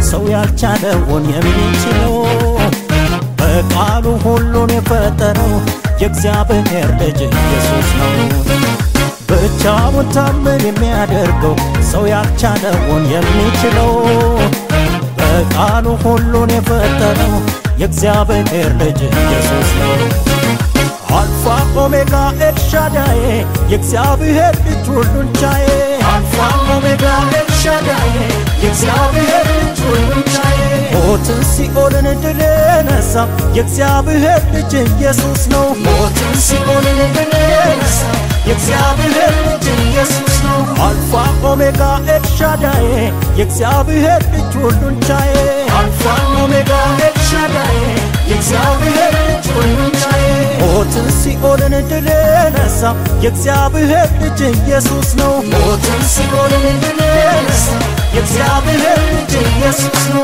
ሰው ያልቻለውን የሚችለው በቃሉ ሁሉን የፈጠረው የእግዚአብሔር ልጅ ኢየሱስ ነው። ብቻውን ታምር የሚያደርገው ሰው ያልቻለውን የሚችለው በቃሉ ሁሉን የፈጠረው የእግዚአብሔር ልጅ ኢየሱስ ነው። አልፋ ኦሜጋ ኤልሻዳዬ የእግዚአብሔር ልጅ ሁሉን ቻዬ አልፋ ኦሜጋ ኤልሻዳዬ የእግዚአብሔር ልጅ ሁሉን ቻዬ ሞትን ሲኦልን ድል ነሳ የእግዚአብሔር ልጅ ኢየሱስ ነው። ሞትን ሲኦልን ድል ነሳ የእግዚአብሔር ልጅ ኢየሱስ ነው። አልፋ ኦሜጋ ኤልሻዳዬ የእግዚአብሔር ልጅ ሁሉን ቻዬ አልፋ ኦሜጋ ኤልሻዳዬ የእግዚአብሔር ልጅ ሁሉን ቻዬ ሞትን ሲኦልን ድል ነሳ የእግዚአብሔር ልጅ ኢየሱስ ነው። ሞትን ሲኦልን ድል ነሳ የእግዚአብሔር ልጅ ኢየሱስ ነው።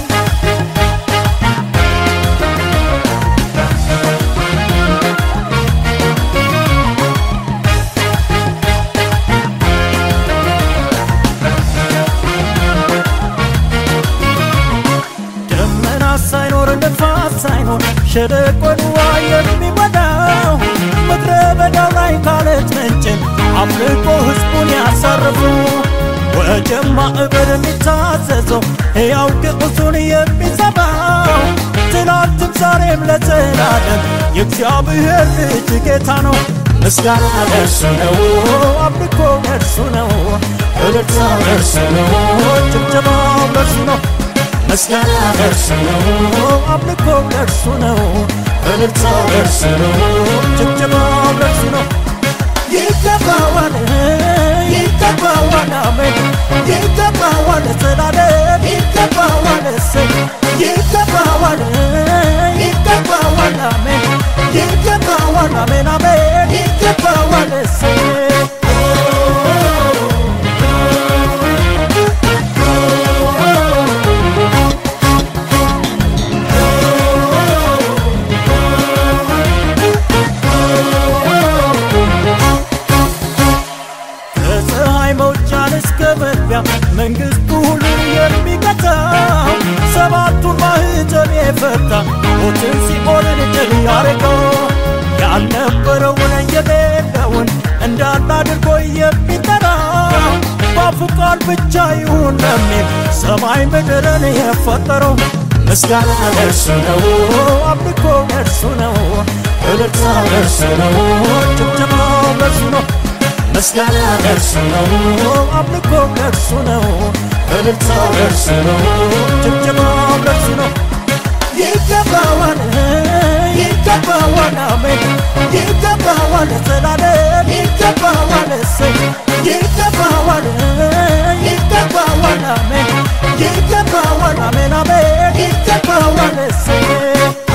ደመና ሳይኖር ነፋስ ሳይኖር ሸለቆን ውሃ የሚሞላው ምድረ በዳው ላይ ካለት ምንጭን አምልኮ ሕዝቡን ያሳረፉ ወጀብ ማዕበል የሚታዘዘው ሕያው ግዑዙን የሚሰማው ትናንትም ዛሬም ለዘላለም የእግዚአብሔር ልጅ ጌታ ነው። ምስጋና ለእርሱ ነው፣ አምልኮ ለእርሱ ነው፣ እልልታ ለእርሱ ነው፣ ጭብጨባው ለእርሱ ነው። ምስጋና ለእርሱ ነው፣ አምልኮ ለእርሱ ነው፣ እልልታው ለእርሱ ነው፣ ጭብጨባው ለእርሱ ነው። ይገባዋል፣ ይገባዋል፣ አሜን፣ ይገባዋል፣ ዘላለም ይገባዋል፣ እሰይ፣ ይገባዋል፣ ይገባዋል፣ አሜን፣ ይገባዋል፣ አሜን፣ አሜን፣ ይገባዋል፣ እሰይ ከፀሐይ መውጫን እስከ መግቢያ መንግሥቱ ሁሉን የሚገታው ሰባቱን ማኅተም የፈታ ሞትን ሲኦልን ድል ያረገው ያልነበረውን የሌለውን እንዳለ አድርጎ የሚጠራው በአፉ ቃል ብቻ ይሁን ለሚል ሰማይ ምድርን የፈጠረው ምስጋና ለእርሱ ነው፣ አምልኮ ለእርሱ ነው፣ እልልታ ለእርሱ ነው፣ ጭብጨባው ለእርሱ ነው። ምስጋና ለእርሱ ነው፣ አምልኮ ለእርሱ ነው፣ እልልታው ለእርሱ ነው፣ ጭብጨባው ለእርሱ ነው። ይገባዋል፣ ይገባዋል፣ አሜን፣ ይገባዋል፣ ዘላለም ይገባዋል፣ እሰይ፣ ይገባዋል፣ ይገባዋል፣ አሜን፣ ይገባዋል፣ አሜን፣ አሜን፣ ይገባዋል፣ እሰይ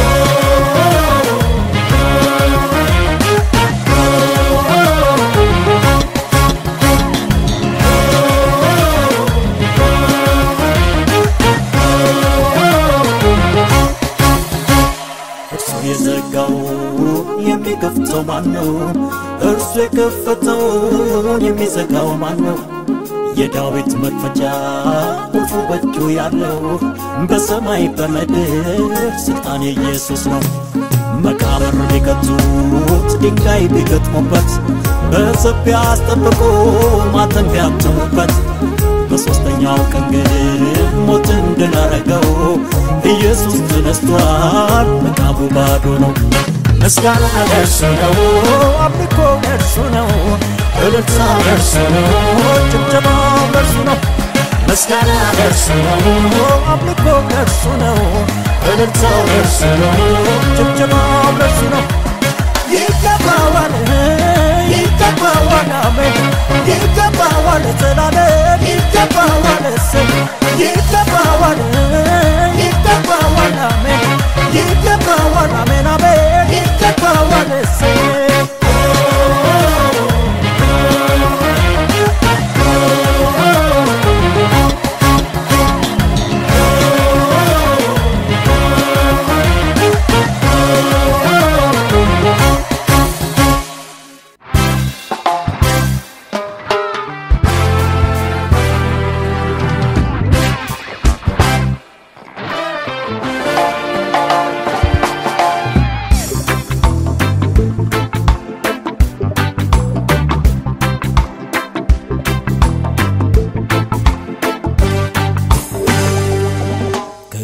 እርሱ የዘጋው የሚከፍተው ማን ነው? እርሱ የከፈተውን የሚዘጋው ማን ነው? የዳዊት መክፈቻ ቁልፉ በእጁ ያለው በሰማይ በምድር ስልጣን የኢየሱስ ነው። መቃብር ቢከቱት ድንጋይ ቢገጥሙበት በሰፊ አስጠብቆ ማተም ቢያትሙበት በሦስተኛው ቀን ግን ሞትን ድል አረገው። ኢየሱስ ተነስቷል፣ መቃብሩ ባዶ ነው። ምስጋና ለእርሱ ነው፣ አምልኮ ለእርሱ ነው፣ እልልታ ለእርሱ ነው፣ ጭብጨባው ለእርሱ ነው። ምስጋና ለእርሱ ነው፣ አምልኮ ለእርሱ ነው፣ እልልታው ለእርሱ ነው፣ ጭብጨባው ለእርሱ ነው። ይገባዋል፣ ይገባዋል፣ አሜን፣ ይገባዋል፣ ዘላለም ይገባዋል፣ እሰይ፣ ይገባዋል፣ ይገባዋል፣ አሜን፣ ይገባዋል፣ አሜን፣ አሜን፣ ይገባዋል፣ እሰይ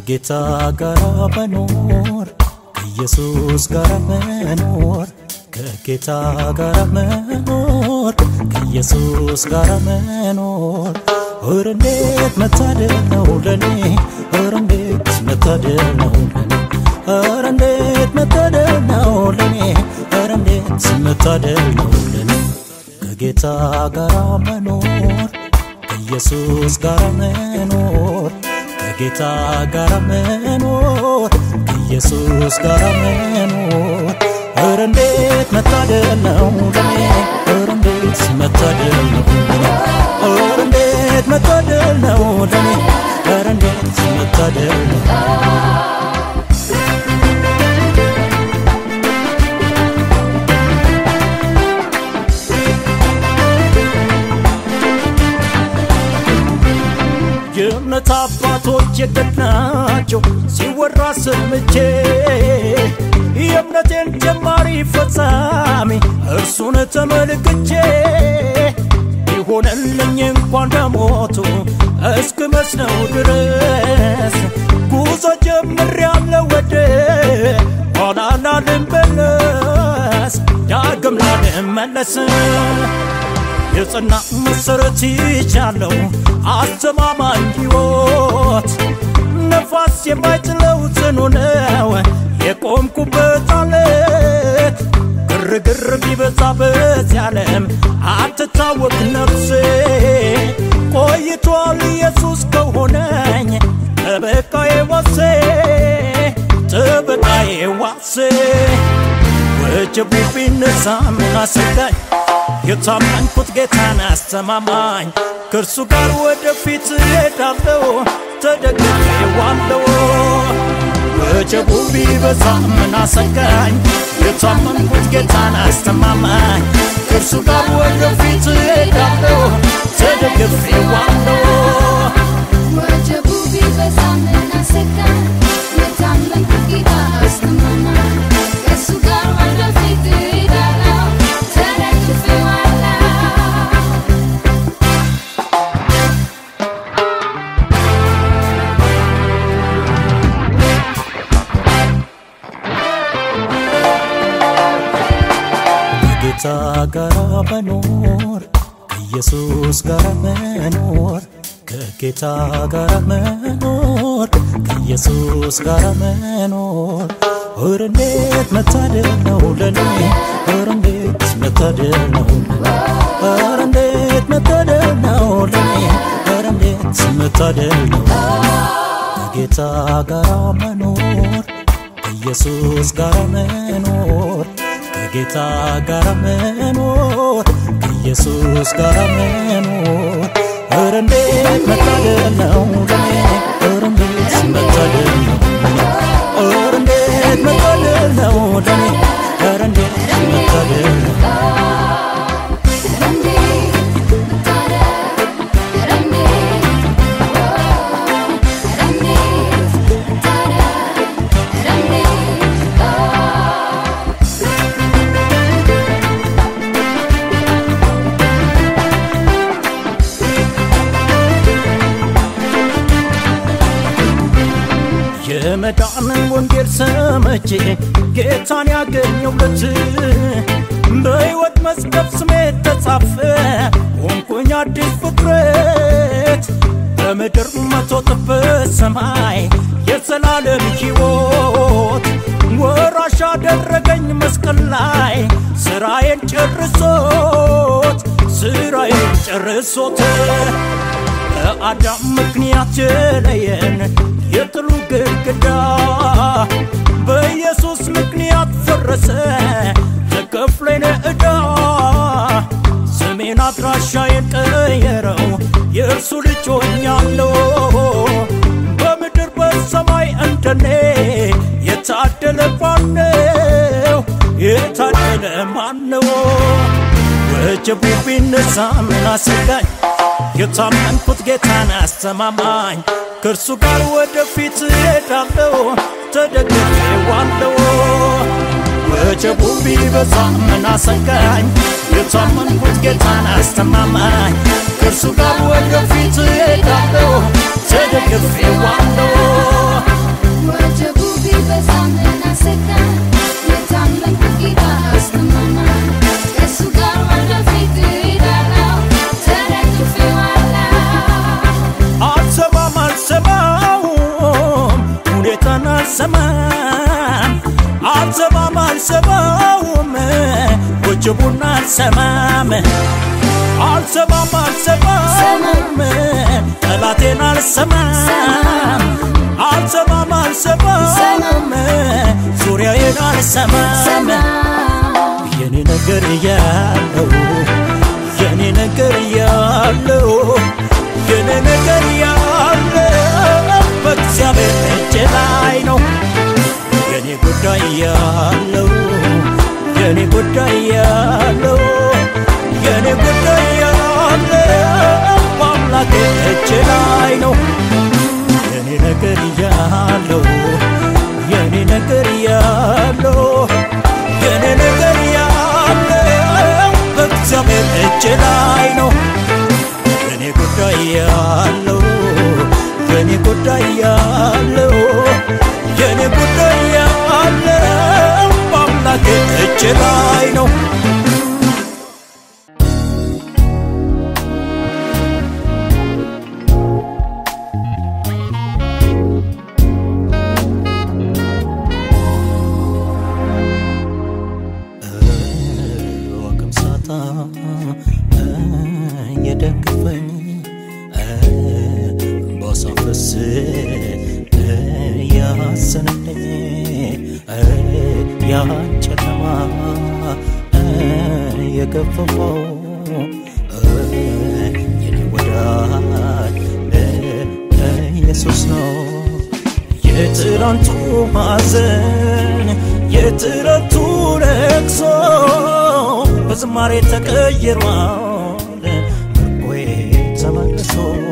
ከጌታ ጋር መኖር ከኢየሱስ ጋር መኖር ከጌታ ጋር መኖር ከኢየሱስ ጋር መኖር ኧረ እንዴት መታደል ነው ለኔ ኧረ እንዴት መታደል ነው ለኔ ኧረ እንዴት መታደል ነው ለኔ ኧረ እንዴት መታደል ነው ለኔ ከጌታ ጋር መኖር ከኢየሱስ ጋር መኖር ከጌታ ጋር መኖር ከኢየሱስ ጋር መኖር ኧረ እንዴት መታደል ነው ለኔ ኧረ እንዴት መታደል ነው ለኔ ኧረ እንዴት መታደል ነው ለኔ ኧረ እንዴት መታደል ነው የእምነት አባቶች የገድናቸው ሲወራ ሰምቼ የእምነቴን ጀማሪ ፈጻሚ እርሱን ተመልክቼ ይሆነልኝ እንኳን በሞቱ እስክመስለው ድረስ ጉዞ ጀምሬያለሁ ወደ ኋላ ላልመለስ ዳግም ላልመለስ የጽና መሰረት ይቻለው አስተማማኝ ሕይወት ነፋስ የማይጥለው ጽኑ ነው የቆምኩበት አለት ግርግር ቢበዛ በዚህ ዓለም አትታወቅ ነፍሴ ቆይቷል ኢየሱስ ከሆነኝ ጠበቃዬ ዋሴ ጠበቃዬ ዋሴ ወጀቡ ቢነሳ ምን አሰጋኝ የታመንኩት ጌታን አስተማማኝ ከእርሱ ጋር ወደፊት እሄዳለሁ ተደግፌዋለሁ ወጀቡ ቢበዛ ምን አሰጋኝ የታመንኩት ጌታን አስተማማኝ ከእርሱ ጋር ወደፊት እሄዳለሁ ተደግፌዋለሁ ወጀቡ ቢበዛ ምን አሰጋኝ የታመንኩት ጌታ አስተማማኝ ከእሱ ጋር ወደፊት እሄዳለሁ ተደግፌዋለሁ ከጌታ ጋር መኖር ከኢየሱስ ጋር መኖር ከጌታ ጋር መኖር ከኢየሱስ ጋር መኖር ኧረ እንዴት መታደል ነው ለኔ ኧረ እንዴት መታደል ነው ለኔ ኧረ እንዴት መታደል ነው ለኔ ኧረ እንዴት መታደል ነው ከጌታ ጋር መኖር ከኢየሱስ ጋር መኖር ከጌታ ጋር መኖር ከኢየሱስ ጋር መኖር ኧረ እንዴት መታደል ነው ለኔ ኧረ እንዴት መታደል ነው ለኔ ኧረ እንዴት መታደል ነው ለኔ ኧረ እንዴት መታደል ነው የመዳንን ወንጌል ሰምቼ ጌታን ያገኘሁለት በሕይወት መዝገብ ስሜ ተጻፈ ሆንኩኝ አዲስ ፍጥረት በምድር መቶ እጥፍ በሰማይ የዘላለም ሕይወት ወራሽ አደረገኝ መስቀል ላይ ስራዬን ጨርሶት ስራዬን ጨርሶት በአዳም ምክንያት የለየን የጥሉ ግድግዳ በኢየሱስ ምክንያት ፈረሰ ተከፍሎኝ ዕዳ ስሜን አድራሻዬን ቀየረው የእርሱ ልጅ ሆኛለሁ በምድር በሰማይ እንደኔ የታደለ ማነው የታደለ ማነው ወጀቡ ቢነሳ ምን አሰጋኝ የታመንኩት ጌታን አስተማማኝ ከእርሱ ጋር ወደፊት እሄዳለሁ ተደግፌዋለሁ ወጀቡ ቢበዛ ምን አሰጋኝ የታመንኩት ጌታን አስተማማኝ ከእርሱ ጋር ወደፊት እሄዳለሁ ተደግፌዋለሁ አልሰማም አልሰማም አልሰማውም ወጀቡን አልሰማም አልሰማም አልሰማም ጠላቴን አልሰማም አልሰማም አልሰማም ዙሪያዬን አልሰማም የኔ ነገር ያለው የኔ ነገር ያለው የኔ ነገር ያለው በእግዚአብሔር እጅ ላይ ነው የኔ ጉዳይ ያለው የኔ ጉዳይ ያለው የኔ ጉዳይ ያለው በአምላኬ እጅ ላይ ነው የኔ ነገር ያለው የኔ ነገር ያለው የኔ ነገር ያለው በእግዚአብሔር እጅ ላይ ነው የኔ ጉዳይ ያለው የኔ ጉዳይ ያለው የኔ ጉዳይ ያለው በአምላኬ እጅ ላይ ነው ወቅምሳታ የደገፈኝ ባሳፍስ ያሰነኝ ያን ጨለማ የገፈፈው የኔ ወዳጅ ኢየሱስ ነው የትላንቱ ሐዘን የትላንቱ ለቅሶ በዝማሬ ተቀይሯል ምርኮዬ ተመልሶ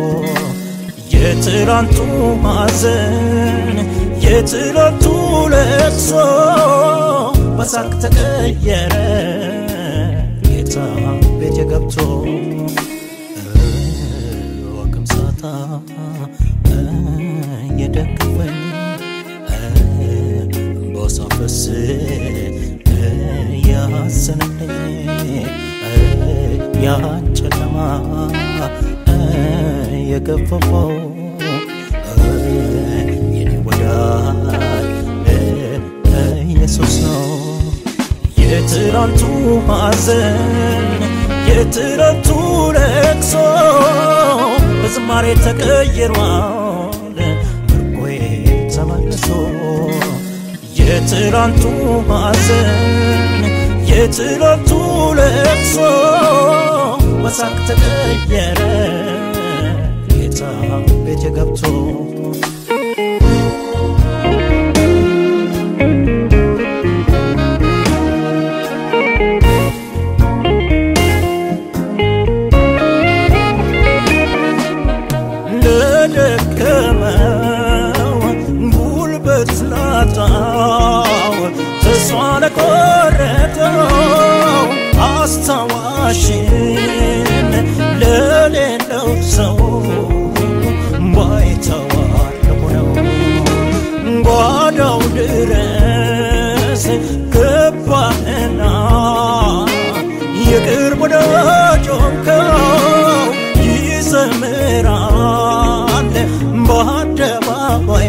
የትላንቱ ሐዘን የትላንቱ ለቅሶ በሳቅ ተቀየረ ጌታ ቤቴ ገብቶ ወቅምሳታ የደገፈኝ በሳፈስ ያሰነኝ ያን ጨለማ የገፈፈው የኔ ወዳጅ ኢየሱስ ነው የትላንቱ ሐዘን የትላንቱ ለቅሶ በዝማሬ ተቀይሯል ምርኮዬ ተመልሶ የትላንቱ ሐዘን የትላንቱ ለቅሶ በሳቅ ተቀየረ ጌታ ቤቴ ገብቶ ለደከመው ጉልበት ላጣው ተስፋ ለቆረጠው አስታዋሽን ለሌለው ሰው ባይተዋር ለሆነው ጓዳው ድረስ ገባህና የቅርብ ወዳጅ ሆንከው ይዘምራል በአደባባይ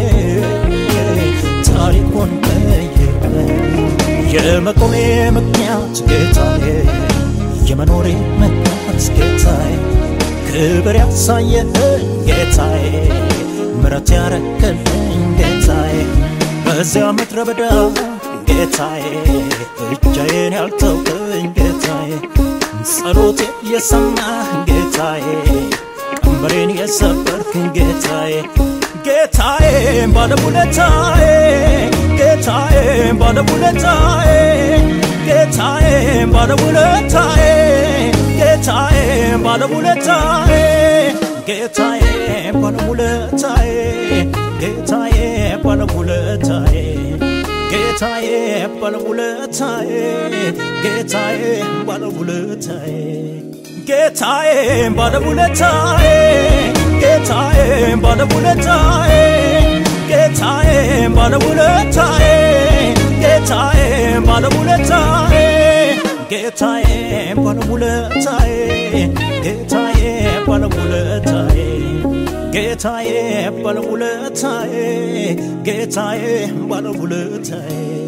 ታሪኩን ቀይረ የመቆሜ ምክንያት ጌታዬ የመኖሬ ምክንያት ጌታዬ ክብር ያሳየህኝ ጌታዬ ምረት ያረክልኝ ጌታዬ በዚያ ምድረ በዳ ጌታዬ ብቻዬን ያልተውከኝ ጌታዬ ጸሎቴ የሰማህ ጌታዬ ቀንበሬን የሰበርክኝ ጌታዬ ጌታዬ ባለውለታዬ ጌታዬ ባለውለታዬ ጌታዬ ባለውለታዬ ጌታዬ ባለውለታዬ ጌታዬ ባለውለታዬ ጌታዬ ባለውለታዬ ጌታዬ ባለውለታዬ ጌታዬ ባለውለታዬ ጌታዬ ባለውለታዬ ጌታዬ ባለውለታዬ ጌታዬ ባለውለታዬ ጌታዬ ባለውለታዬ ጌታዬ ባለውለታዬ ጌታዬ ባለውለታዬ ጌታዬ ጌታዬ ባለውለታዬ ጌታዬ ባለውለታዬ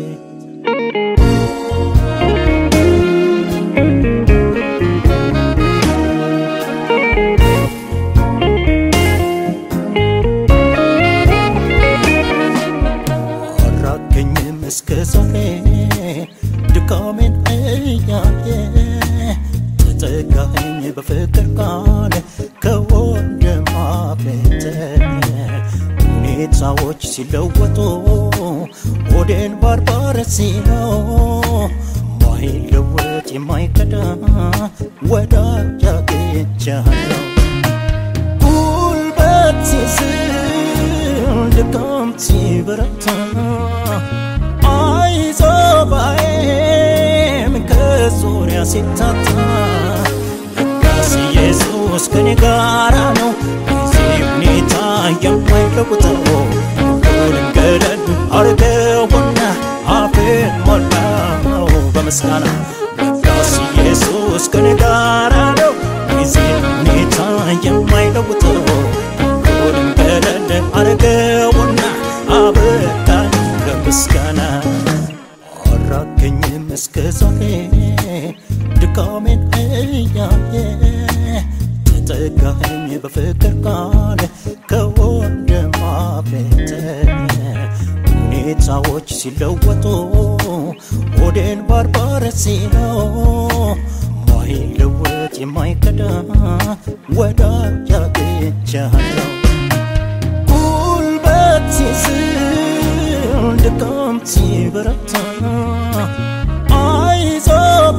አራከኝም እስከ ዛሬ ድካሜን እያየ ተጠጋኸኝ በፍቅር ቃል ከወንድም አፍተ ሁኔታዎች ሲለወጡ ሆዴን ባርባር ሲለው ማይለወጥ የማይከዳ ወዳጅ አግኝቻለሁ ጉልበት ሲዝል ድካም ሲበረታ አይዞ ባይም ከዙሪያ ሲታታ ለካስ ኢየሱስ ከኔ ጋራ ነው ጊዜ ሁኔታ የማይለውጠው ሁሉንም ገደል አርገውና አፌን ሞላው በምስጋና ለካስ ኢየሱስ ከኔ ጋራ ነው ጊዜ ሁኔታ የማይለውጠው ሁሉንም ገደል አርገውና አበቃኝ በምስጋና አራከኝም እስከ ዛሬ ድካሜን እያየ ተጠጋኸኝ በፍቅር ቃል ከወንድም አፍተ ሁኔታዎች ሲለወጡ ሆዴን ባርባር ሲለው ማይለወጥ የማይከዳ ወዳጅ አግኝቻለሁ ጉልበት ሲዝል ድካም ሲበረታ አይዞ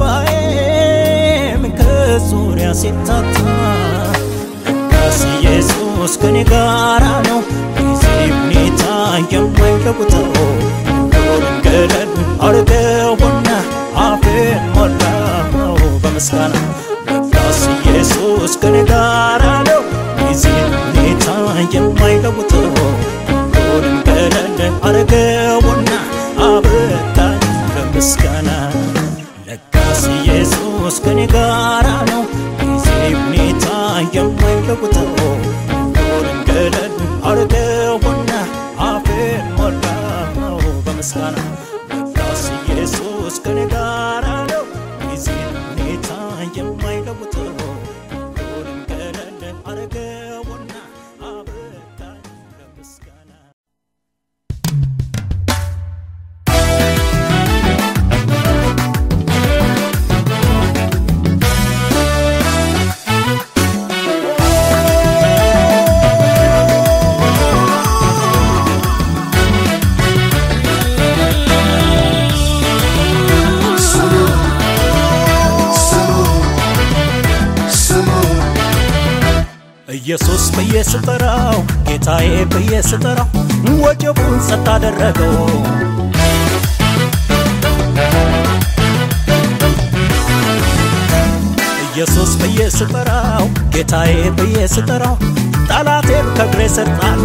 ባይም ከዙሪያ ሲታታ ለካስ ኢየሱስ ከኔ ጋራ ነው ጊዜ ሁኔታ የማይለውጠው ሁሉንም ገደል አርገውና አፌን ሞላው በምስጋና ለካስ ኢየሱስ ከኔ ጋራ ነው ጊዜ ሁኔታ የማይለውጠው ሁሉንም ገደል አርገውና አበቃኝ በምስጋና ለካስ ኢየሱስ ከኔ ጋራ ነው ጊዜ ሁኔታ የማይለውጠው ሁሉንም ገደል አርገውና አፌን ሞላው በምስጋና ለካስ ኢየሱስ ከኔ ጋራ ነው ጊዜ ሁኔታ የማይለውጠው ሁሉንም ገደል አርገውና አበቃኝ በምስጋና ኢየሱስ ብዬ ስጠራው ጌታዬ ብዬ ስጠራው ወጀቡን ጸጥ አደረገው ኢየሱስ ብዬ ስጠራው ጌታዬ ብዬ ስጠራው ጠላቴን ከእግሬ ስር ጣሎ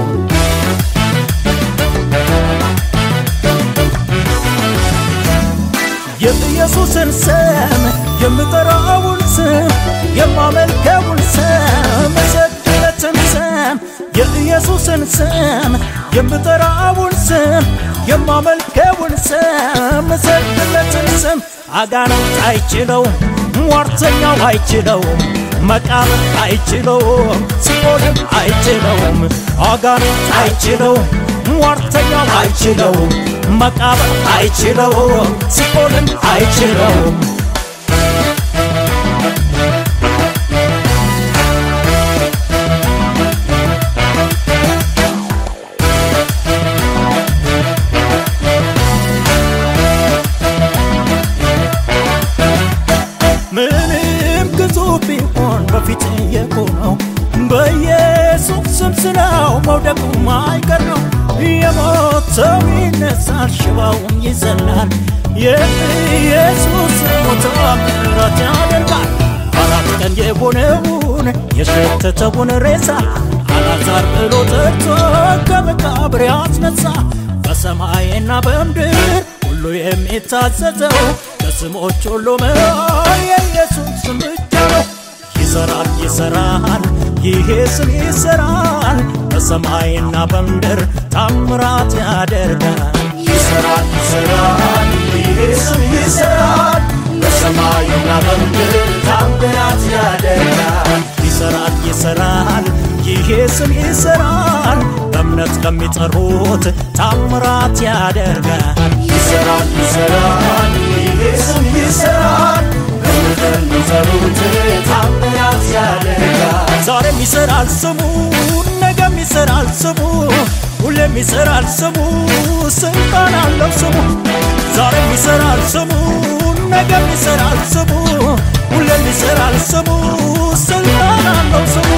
የኢየሱስን ስም የምጠራውን ስም የማመልከውን ስም እሰግድለትን ስም የኢየሱስን ስም የምጠራውን ስም የማመልከውን ስም እሰግድለትን ስም አጋንንት አይችለውም፣ ሟርተኛው አይችለውም፣ መቃብር አይችለውም፣ ሲኦልም አይችለውም፣ አጋንንት አይችለውም፣ ሟርተኛው አይችለውም፣ መቃብር አይችለውም፣ ሲኦልም አይችለውም። ምንም ግዙፍ ቢሆን በፊት የቆመው በኢየሱስ ስም ስለው መውደቁ ማይቀር ነው። የሞተው ይነሳል፣ ሽባውም ይዘላል። የኢየሱስ ሞት ምሕረት ያደርጋል። አራት ቀን የሆነውን የሸተተውን ሬሳ አላዛር ብሎ ጠርቶ ከመቃብር ያስነሳ በሰማይና በምድር ሁሉ የሚታዘዘው ከስሞች ሁሉ መሃል የኢየሱስ ስም ብቻ ነው። ይሰራል ይሰራል ይሄ ስም ይሰራል በሰማይና በምድር ታምራት ያደርጋል ይሰራል ይሰራል ይሄ ስም ይሰራል በሰማይና በምድር ታምራት ያደርጋል ይሰራል ይሰራል ይሄ ስም ይሰራል በእምነት ከሚጠሩት ታምራት ያደርጋል ይሰራል ይሰራል ይሄ ስም ይሰራል በምድር የሚጠሩት ታምራት ያደርጋል ዛሬም ይሰራል ስሙ ነገም ይሰራል ስሙ ሁሌም ይሰራል ስሙ ስልጣን አለው ስሙ ዛሬም ይሰራል ስሙ ነገም ይሰራል ስሙ ሁሌም ይሰራል ስሙ ስልጣን አለው ስሙ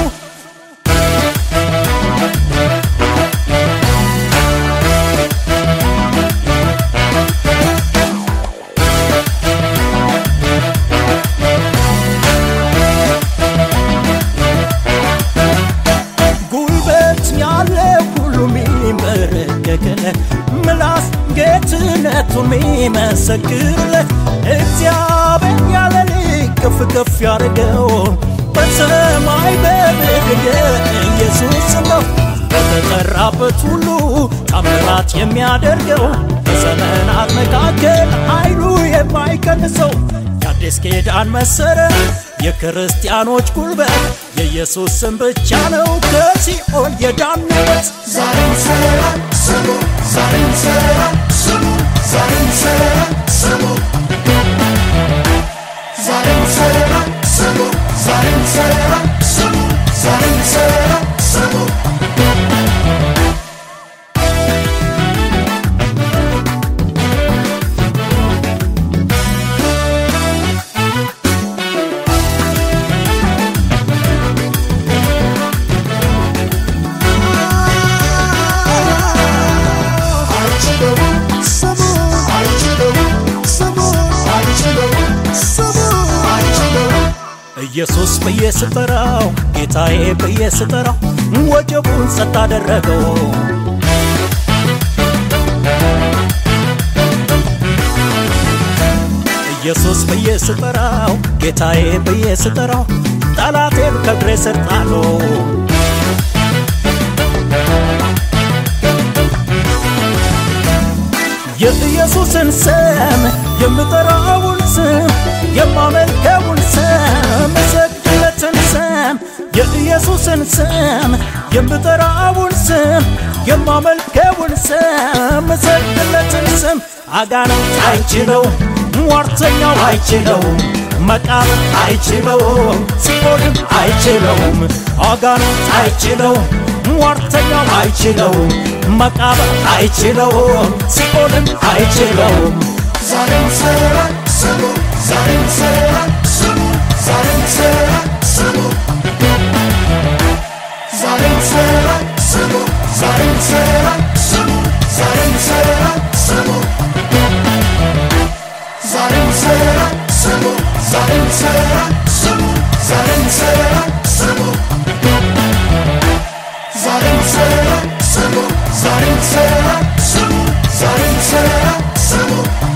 ጉልበት ያለ ሁሉ ሚንበረከክለት ምላስ ጌትነቱን ሚመሰክርለት እግዚአብሔር ያለ ልክ ከፍ ከፍ ያደርገው በሰማይ በምድር ኢየሱስ ነው በተጠራበት ሁሉ ታምራት የሚያደርገው በዘመናት መካከል ኃይሉ የማይቀንሰው የአዲስ ኪዳን መሰረት የክርስቲያኖች ጉልበት የኢየሱስ ስም ብቻ ነው ከሲኦል የዳንበት ዛሬም ይሰራል ስሙ ዛሬም ይሰራል ስሙ ዛሬም ይሰራል ስሙ ዛሬም ይሰራል ስሙ ዛሬም ይሰራል ስሙ ዛሬም ይሰራል ስሙ አይችለውም ስሙ አይችለውም ስሙ አይችለውም ስሙ አይችለውም ኢየሱስ ብዬ ስጠራው ጌታዬ ብዬ ስጠራው ወጀቡን ጸጥ አደረገው ኢየሱስ ብዬ ስጠራው ጌታዬ ብዬ ስጠራው ጠላቴን ከእግሬ ስር ጣለው የኢየሱስን ስም የምጠራውን ስም የማመልከውን ስም እሰግድለትን ስም የኢየሱስን ስም የምጠራውን ስም የማመልከውን ስም እሰግድለትን ስም አጋንንት አይችለው ሟርተኛው አይችለውም መቃብር አይችለውም ሲኦልም አይችለውም አጋንንት አይችለውም ሟርተኛው አይችለውም መቃብር አይችለውም ሲኦልም አይችለውም ዛሬም ይሰራል ስሙ ዛሬም ይሰራል ስሙ ዛሬም ይሰራል ስሙ ዛሬም ይሰራል ስሙ ዛሬም ይሰራል ስሙ ዛሬም ይሰራል ስሙ ዛሬም ይሰራል ስሙ ዛሬም ይሰራል ስሙ ዛሬም ይሰራል ስሙ ዛሬም ይሰራል ስሙ ዛሬም ይሰራል ስሙ ዛሬም ይሰራል ስሙ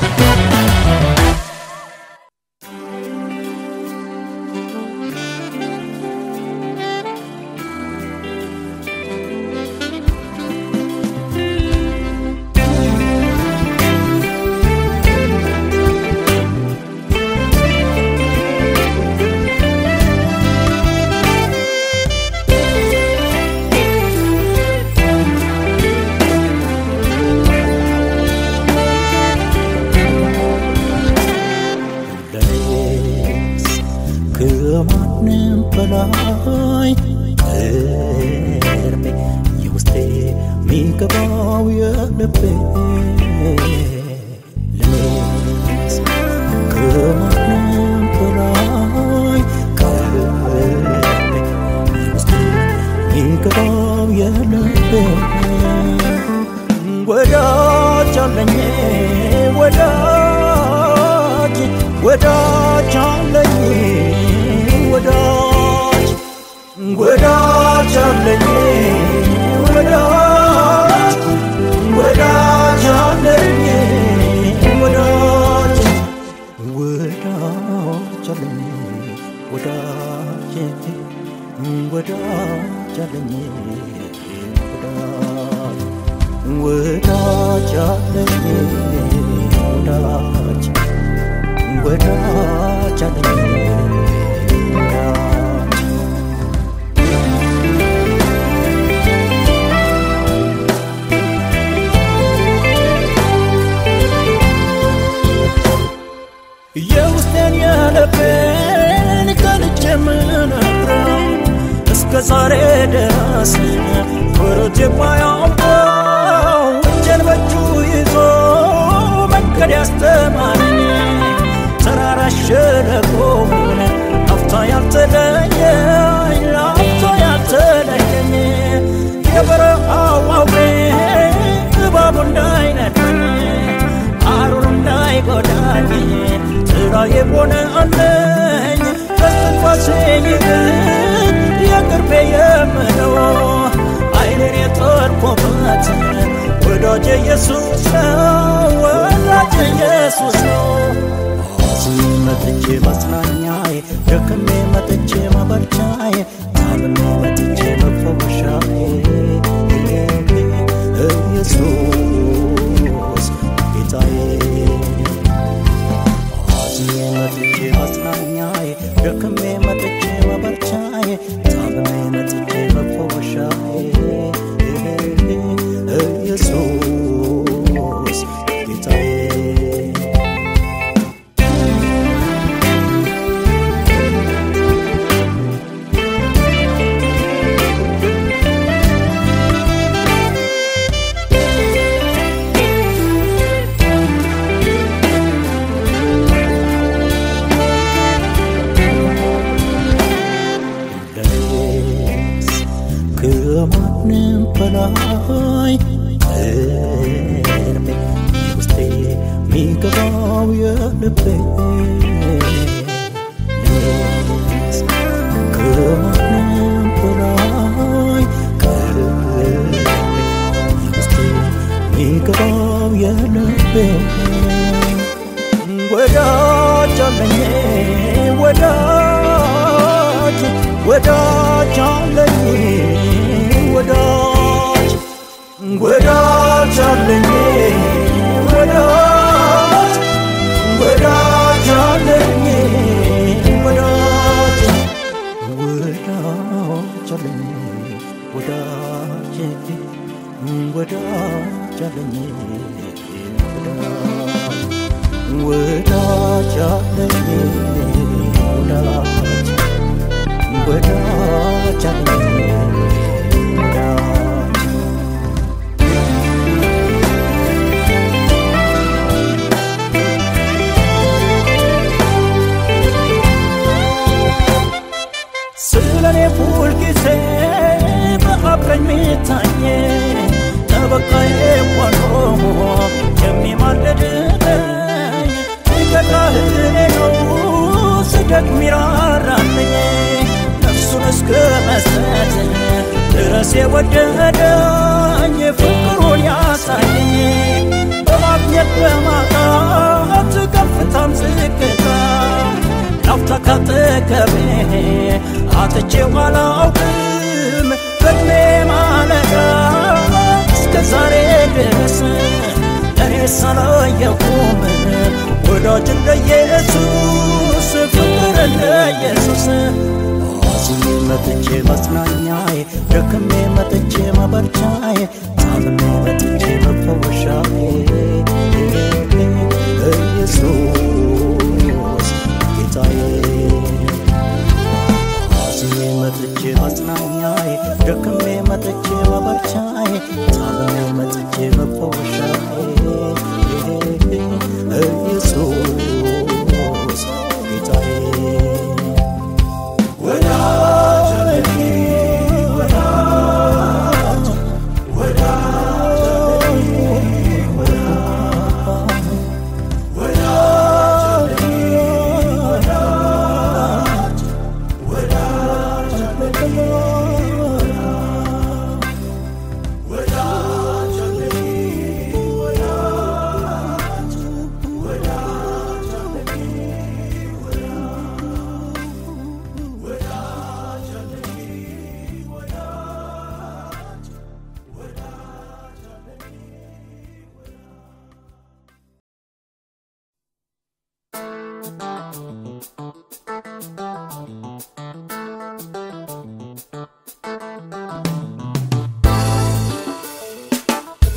ለኔስ ከማንም በላይ ቅርቤ የውስጤ ሚገባው የልቤ ለኔስ ከማንም በላይ ቅርቤ የውስጤ ሚገባው የልቤ ወዳጅ አለኝ ወዳጅ ወዳጅ አለኝ ወዳጅ ወዳጅ አለኝ ወዳጅ ወዳጅ አለኝ ወዳጅ ወዳጅ አለኝ ወዳጅ ወዳጅ አለኝ ወዳጅ ወዳጅ አለኝ ወዳጅ ወዳጅ አለኝ ወዳጅ የውስጤን የልቤን ገልጬ የምነግረው እስከ ዛሬ ድረስ ወሮቴ ባያውቀው እጄን በእጁ ይዞ መንገድ ያስተማረኝ ተራራ ሸለቆውን አፍታ ያልተለየኝ ለአፍታ ያልተለየኝ የበረሃው አውሬ እባቡ እንዳይነድፈኝ አሩር እንዳይጎዳኝ ጥላ የሆነ አለኝ ከስትንፋሴ ይልቅ የቅርቤ የምለው አይኔን የጠርኩበት ወዳጄ ኢየሱስ ነው ወዳጄ ኢየሱስ ነው አዝኜ መጥቼ ማጽናኛዬ ደክሜ መጥቼ ማበርቻዬ ታምሜ መጥቼ መፈወሻዬ ኢየሱስ ጌታዬ አዝኜ መጥቼ ማጽናኛዬ ደክሜ መጥቼ ማበርቻዬ ታምሜ መጥቼ መፈወሻዬ ኢየሱስ ጌታዬ ለኔስ ከማንም በላይ እርሜ ውስጤ የሚገባው የልቤ ለኔስ ከማንም በላይ ቅርቤ ውስጤ የሚገባው የልቤ ወዳጅ አለኝ ወዳጅ ወዳጅ አለኝ ወዳጅ ወዳጅ አለኝ ወዳጅ ወዳጅ አለኝ ወዳጅ ወዳጅ አለኝ ወዳጅ ወዳጅ አለኝ ወዳጅ ወዳጅ አለኝ ወዳጅ ወዳጅ አለኝ ወዳጅ ስለኔ ሁል ጊዜ በአብረኝ ሚታየ ጠበቃዬ ሆኖ የሚማልድልኝ ገዳህኔ ነው ስደት ሚራራልኝ ነፍሱን እስከ መስጠት ድረስ የወደደኝ ፍቅሩን ያሳየኝ በማግኘት በማጣት ከፍታም ዝቅታ ላፍታ ካጠገቤ አጥቼው አላውቅም በዕድሜ ማለዳ እስከ ዛሬ ድረስ ለእኔ ሳላየሁም ወዳጅ እንደ ኢየሱስ ፍቅር እንደ ኢየሱስ አዝኜ መጥቼ ማጽናኛዬ ደክሜ መጥቼ ማበርቻዬ ታምሜ መጥቼ መፈወሻዬ ኢየሱስ ጌታዬ አዝኜ መጥቼ ማጽናኛዬ ደክሜ መጥቼ ማበርቻዬ ታምሜ መጥቼ መፈወሻዬ ኢየሱስ ጌታዬ ወዳጅ ወዳጅ ወዳጅ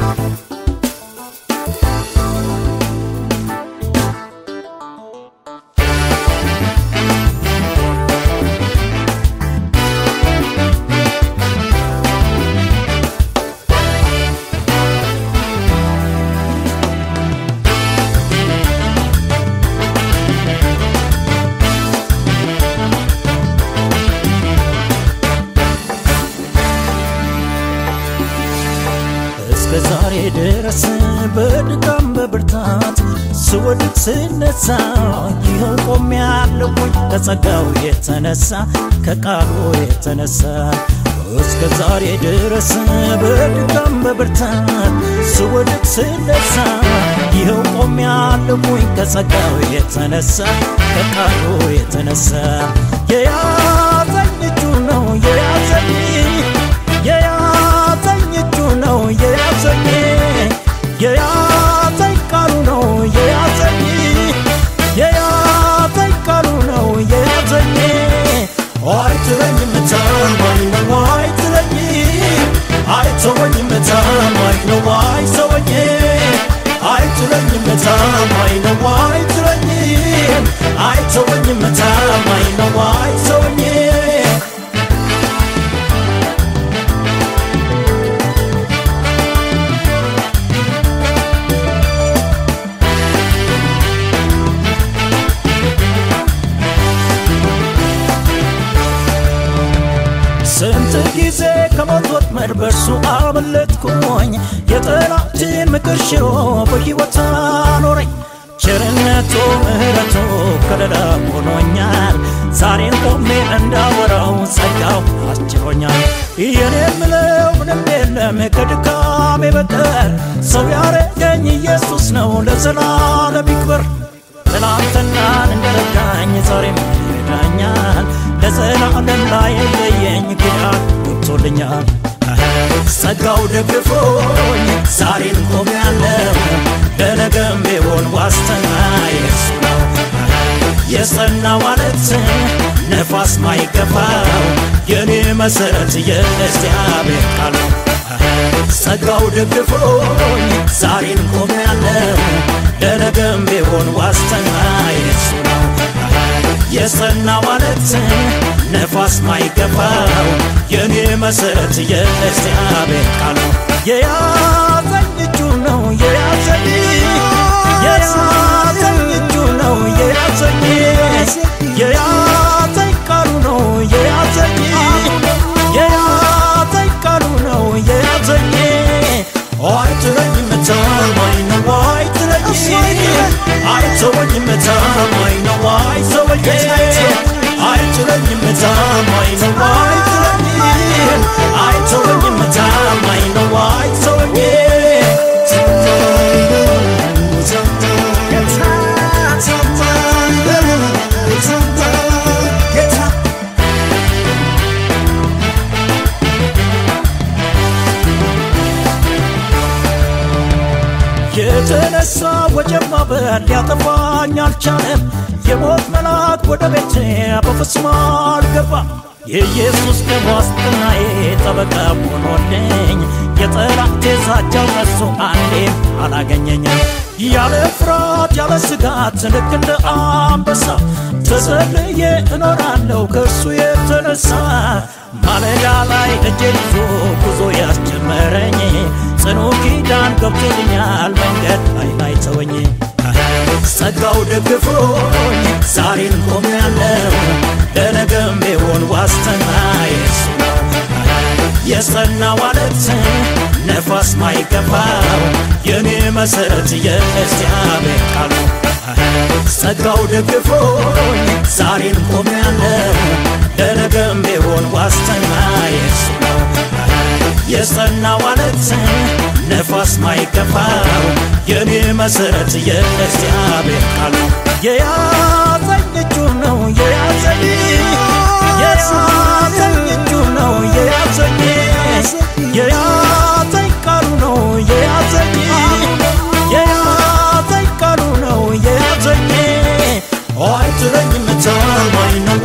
እስከ ዛሬ ድረስ በድካም በብርታት ስወድቅ ስነሳ ይኸው ቆሜያለሁኝ ከጸጋው የተነሳ ከቃሉ የተነሳ እስከ ዛሬ ድረስ በድካም በብርታት ስወድቅ ስነሳ ይኸው ቆሜያለሁኝ ከጸጋው የተነሳ ከቃሉ የተነሳ የያዘኝ እጁ ነው የያዘኝ የያዘኝ እጁ ነው የያዘኝ የያዘኝ ቃሉ ነው የያዘኝ የያዘኝ ቃሉ ነው የያዘኝ አይጥለኝም ታማኝ ነው አይጥለኝ አይተወኝም ታማኝ ነው አይተወኝ አይጥለኝም ታማኝ ነው አይጥለኝ አይተወኝም ታማኝ ነው አይተወኝ ስንት ጊዜ ከሞት ወጥመድ በእርሱ አመለጥኩኝ የጠላትን ምክር ሽሮ በሕይወት አኖረኝ ቸርነቱ ምሕረቱ ከለላ ሆኖኛል ዛሬን ቆሜ እንዳወራው ጸጋው አስችሎኛል የኔ የምለው ምንም የለም ከድካሜ በቀር ሰው ያረገኝ ኢየሱስ ነው ለዘላለም ይክበር ትናንትናን እንደረዳኝ ዛሬም ይረዳኛል ለዘላለም ላይ የለየኝ ኪዳን ገብቶልኛል ጸጋው ደግፎኝ ዛሬን ቆሜያለሁ ለነገም ቢሆን ዋስትና የሱ ነው የጸና ማለት ነፋስ ማይገፋው የኔ መሰረት የእግዚአብሔር ቃል ነው ጸጋው ደግፎኝ ዛሬን ቆሜያለሁ ለነገም ቢሆን ዋስትና የሱ ነው የጸና ማለት ነፋስ ማይገፋው የኔ መሰረት የእግዚአብሔር ቃል ነው የያዘኝ እጁ ነው የያዘኝ የያዘኝ እጁ ነው የያዘኝ የያዘኝ ቃሉ ነው የያዘኝ የያዘኝ ቃሉ ነው የያዘኝ አይጥለኝም ታማኝ ነው አይጥለኝም አይተወኝም ታማኝ ነው አይተወኝ አይጥለኝም ታማኝ ነው አይጥለኝም አይተወኝም ታማኝ ነው አይተወኝ የተነሳ ወጀብ ማዕበል ሊያጠፋኝ አልቻለም። የሞት መልአክ ወደ ቤቴ በፍጹም አልገባም። የኢየሱስ ደም ዋስትናዬ ጠበቃ ሆኖልኝ የጠላቴ ዛቻው ከሱ አንዴም አላገኘኝም። ያለ ፍርሃት ያለ ስጋት ልክ እንደ አንበሳ ተዘልዬ እኖራለሁ ከእርሱ የተነሳ ማለዳ ላይ እጄን ይዞ ጉዞ ያስጀመረኝ ጽኑ ኪዳን ገብቶልኛል መንገድ ላይ ላይ ተወኝ ጸጋው ደግፎኝ ዛሬን ቆሜያለሁ ለነገም ቢሆን ዋስትና የሱ ነው የጸና ማለት ነፋስ ማይገፋው የኔ መሰረት የእግዚአብሔር ቃል ነው ጸጋው ደግፎኝ ዛሬን ቆሜያለሁ ለነገም ቢሆን ዋስትና የሱ ነው የጸና ማለት ነፋስ ማይገፋው የኔ መሰረት የእግዚአብሔር ቃል ነው የያዘኝ እጁ ነው የያዘኝ የያዘኝ እጁ ነው የያዘኝ የያዘኝ ቃሉ ነው የያዘኝ የያዘኝ ቃሉ ነው የያዘኝ አይጥለኝም ታማኝ ነው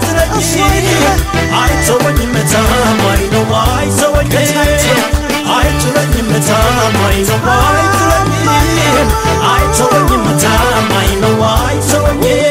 አይጥለኝም አይተወኝም ታማኝ ነው አይተወኝ አይጥለኝም ታማኝ ነው አይጥለኝም አይተወኝም ታማኝ ነው አይተወኝም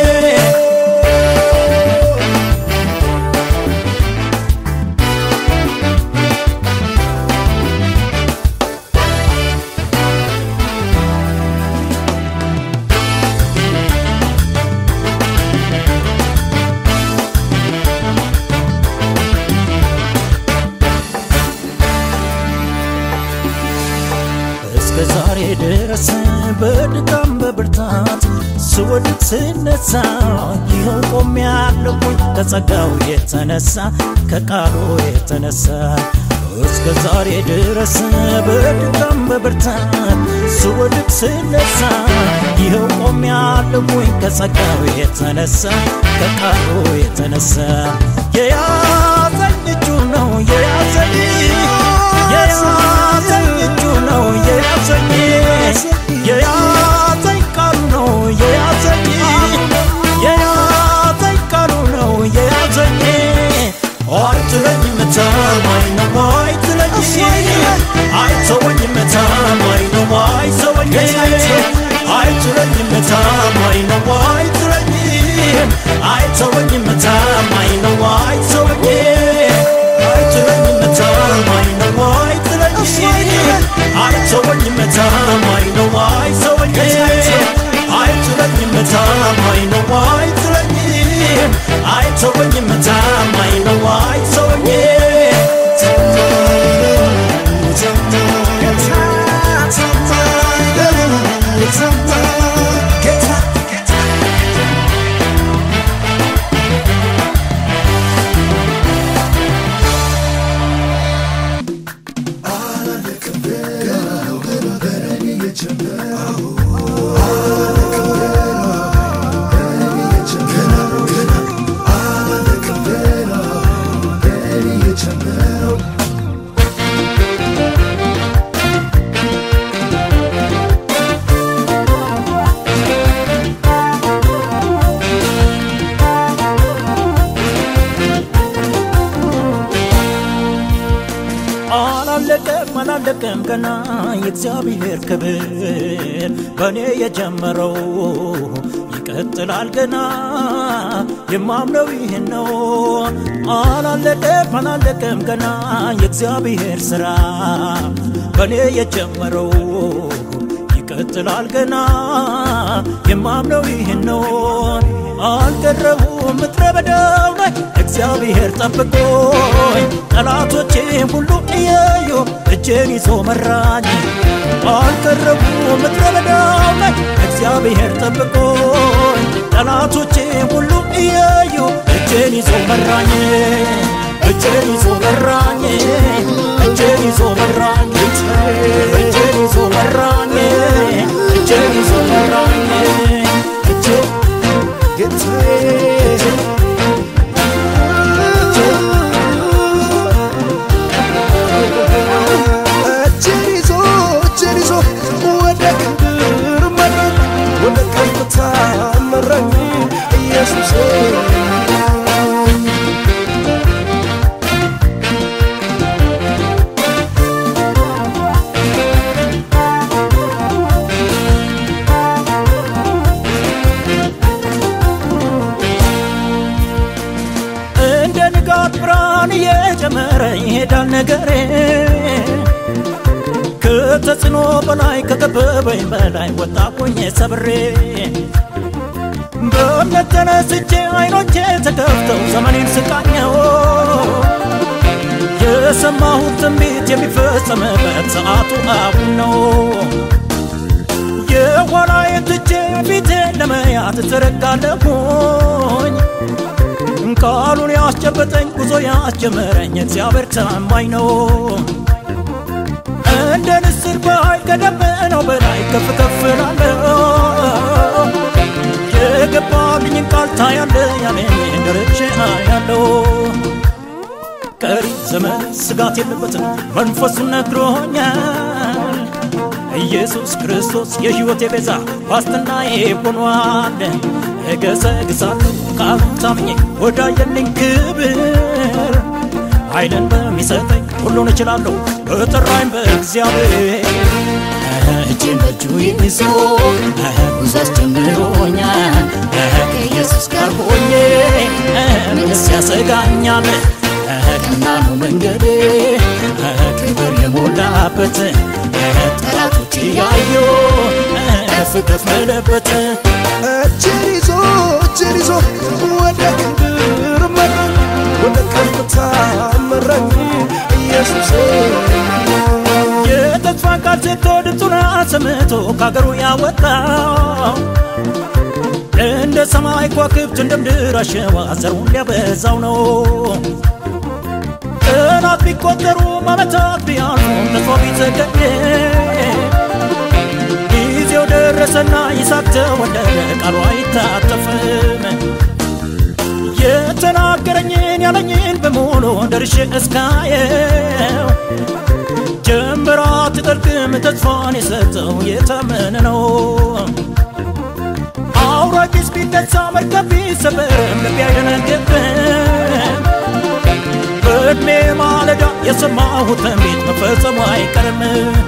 እስከ ዛሬ ድረስ በድካም በብርታት ስወድቅ ስነሳ ይኸው ቆሜያለሁኝ ከጸጋው የተነሳ ከቃሉ የተነሳ እስከ ዛሬ ድረስ በድካም በብርታት ስወድቅ ስነሳ ይኸው ቆሜያለሁኝ ከጸጋው የተነሳ ከቃሉ የተነሳ የያዘኝ እጁ ነው የያዘኝ የያዘኝ እጁ ነው የያዘኝ የያዘኝ ቃሉ ነው የያዘኝ የያዘኝ ቃሉ ነው የያዘኝ አይጥለኝም ታማኝ ነው አይጥለኝም አይተወኝም ታማኝ ነው አይተወኝም አይጥለኝም ታማኝ ነው አይጥለኝም አይተወኝም ታማኝ ነው አይተወኝም አይጥለኝም ታማኝ ነው አይጥለኝም አይተወኝም ታማኝ ነው አይተወኝም አይጥለኝም ታማኝ ነው አይጥለኝም አይተወኝም ታማኝ ነው አይተወኝም አላለቀም አላለቀም ገና የእግዚአብሔር ክብር በእኔ የጀመረው ይቀጥላል ገና የማምነው ይህን ነው አላለቀም አላለቀም ገና የእግዚአብሔር ሥራ በእኔ የጀመረው ይቀጥላል ገና የማምነው ይህን ነው አልቀረቡም ምድረ በዳው ላይ እግዚአብሔር ጠብቆኝ ጠላቶቼ ሁሉ እያዩ እጄን ይዞ መራኝ አልቀረቡም ምድረ በዳው ላይ እግዚአብሔር ጠብቆኝ ጠላቶቼ ሁሉ እያዩ እጄን ይዞ መራኝ እጄን ይዞ መራኝ እጄን ይዞ መራኝ እጄን ይዞ መራኝ እጄን ይዞ መራኝ እጄን እጄን ይዞ እጄን ይዞ ወደ ክብር መራኝ ወደ ከፍታ መራኝ ኢየሱስ እንደ ንጋት ብርሃን እየጨመረ ይሄዳል ነገሬ ከተጽዕኖ በላይ ከከበበኝ በላይ ወጣኩኝ ሰብሬ በእምነት ተነስቼ አይኖቼ ተከፍተው ዘመኔን ስቃኘው የሰማሁት ትንቢት የሚፈጸምበት ሰዓቱ አሁን ነው የኋላዬን ትቼ ፊቴን ለመያዝ ትረጋለሁኝ ቃሉን ያስጨበጠኝ ጉዞ ያስጀመረኝ እግዚአብሔር ታማኝ ነው። እንደ ንስር በኃይል ከደመናው በላይ ከፍ ከፍ እላለሁ። የገባልኝን ቃል ታያለ ያለኝ ደርሼ አያለሁ። ቀሪ ዘመን ስጋት የለበትም መንፈሱን ነግሮኛል። ኢየሱስ ክርስቶስ የሕይወቴ ቤዛ ዋስትናዬ ሆኗል። እገሰግሳለሁ ቃሉን ታምኜ ወዳየልኝ ክብር ኃይልን በሚሰጠኝ ሁሉን እችላለሁ በጠራኝ በእግዚአብሔር እጄን በእጁ ይዞ ጉዞ አስጀምሮኛል ከኢየሱስ ጋር ሆኜ ምንስ ያሰጋኛል ቀና ነው መንገዴ ክብር የሞላበት ጠላቶች እያዩ ከፍ ከፍ መለበት እጄን ይዞ እጄን ይዞ ወደ ክብር መራኝ ወደ ከፍታ መራኝ ኢየሱስ የተስፋ ቃል ሰጥቶ ድምፁን አሰምቶ ከአገሩ ያወጣው እንደ ሰማይ ከዋክብት እንደ ምድር አሸዋ ዘሩን ሊያበዛው ነው። ቀናት ቢቆጠሩ ዓመታት ቢያልፉም ተስፋ ቢዘገይ ጊዜው ደረሰና ይስሐቅ ተወለደ፣ ቃሉ አይታጠፍም። የተናገረኝን ያለኝን በሙሉ ደርሼ እስካየው ጀንበር አትጠልቅም ተስፋን የሰጠው የታመነ ነው። አውራቂስ ቢነሳ መርከብ ቢሰበርም ልቤ አይደነግጥም። በዕድሜ ማለዳ የሰማሁት ትንቢት መፈጸሙ አይቀርም።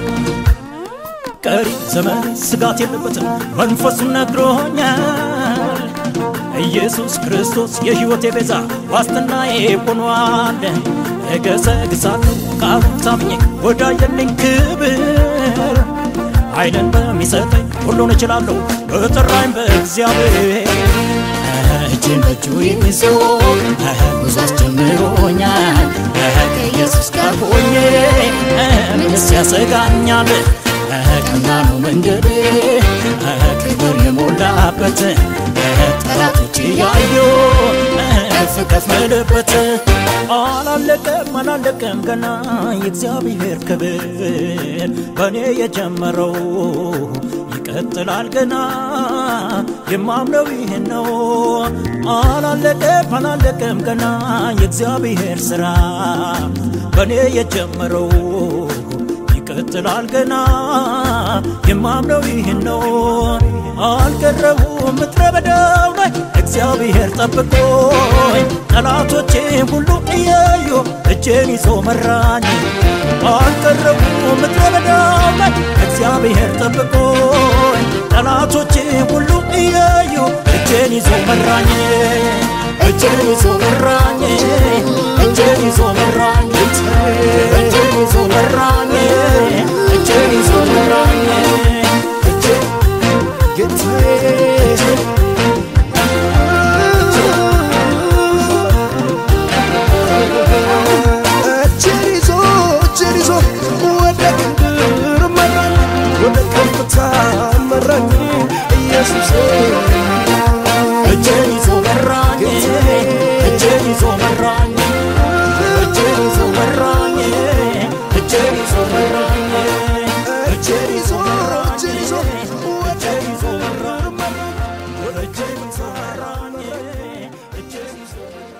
ቀሪ ዘመን ስጋት የለበትም፣ መንፈሱን ነግሮኛል። ኢየሱስ ክርስቶስ የሕይወቴ ቤዛ ዋስትናዬ ሆኗል። እገሰግሳለሁ ቃሉን ታምኜ ወዳየልኝ ክብር ኃይልን በሚሰጠኝ ሁሉን እችላለሁ በጠራኝ በእግዚአብሔር እጄን በእጁ ይዞ ጉዞ አስጀምሮኛል ከኢየሱስ ጋር ሆኜ ምንስ ያሰጋኛል ቀና ነው መንገዴ ክብር የሞላበት ጠላቶች እያዩ ከፍ ከፍ መልበት አላለቀም አላለቀም ገና የእግዚአብሔር ክብር በእኔ የጀመረው ይቀጥላል ገና የማምነው ይህን ነው አላለቀም አላለቀም ገና የእግዚአብሔር ስራ በእኔ የጀመረው ይቀጥላል ገና የማምነው ይህን ነው አልቀረቡም ምድረ በዳው ላይ እግዚአብሔር ጠብቆኝ ጠላቶቼ ሁሉ እያዩ እጄን ይዞ መራኝ አልቀረቡም ምድረ በዳው ላይ እግዚአብሔር ጠብቆኝ ጠላቶቼ ሁሉ እያዩ እጄን ይዞ መራኝ እጄን ይዞ መራኝ እጄን ይዞ መራኝ እጄን ይዞ መራኝ እጄን ይዞ መራኝ እጄን ጌታዬ እጄን ይዞ እጄን ይዞ ወደ ክብር መራኝ ወደ ከፍታ መራኝ ኢየሱስ እጄን ይዞ መራኝ እጄን ይዞ መራኝ እጄን ይዞ መራኝ እጄን ይዞ መራኝ እጄን ይዞ እጄን ይዞ ወደ እጄን ይዞ መራኝ ወደ እጄን ይዞ መራኝ እጄን ይዞ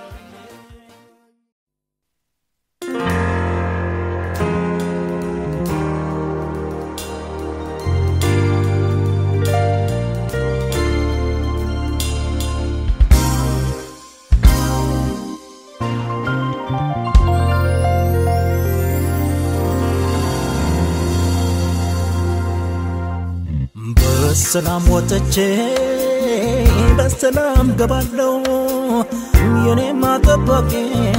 በሰላም ወጥቼ በሰላም ገባለው የኔማ ጠባቂ